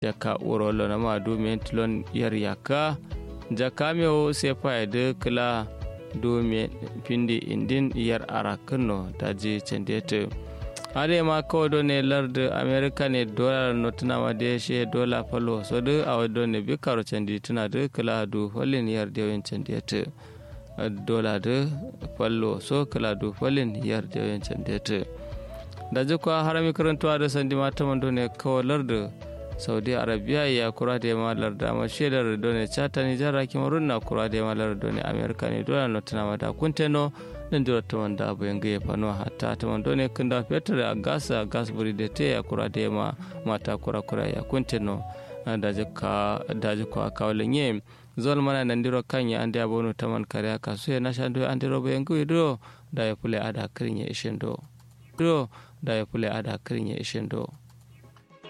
jaka urolo na ma du men tilon yar yaka jaka mewo sefa de kala du men pindi indin yar arakuno daji cendete ade ma kawo do ne larde america ne dollar no tuna ma de she dollar falo so de awa do ne bi karo cendi tuna de kala du holin yar de wen cendete dollar de fallo so kala du holin yar de wen cendete da jikwa harami karantuwa da sandi mata mando ne kawo larde saudi arabia ya kura da ma larda ma shedar do ne chata ni jara kimarun na kura da ma larda ne america ne dollar no tuna ma da kunteno nan jira ta wanda abu yanga ya fano hatta ta wanda ne kun da fetur a gasa gas buri da te ya kura da ma mata kura kura ya kunteno da jika da jika kawalin ye zol mana nan diro kanya ande abono taman kare ka so ya na shando ande robo yanga do da ya fule ada kirin ya ishin do do da ya fule ada kirin ya ishin do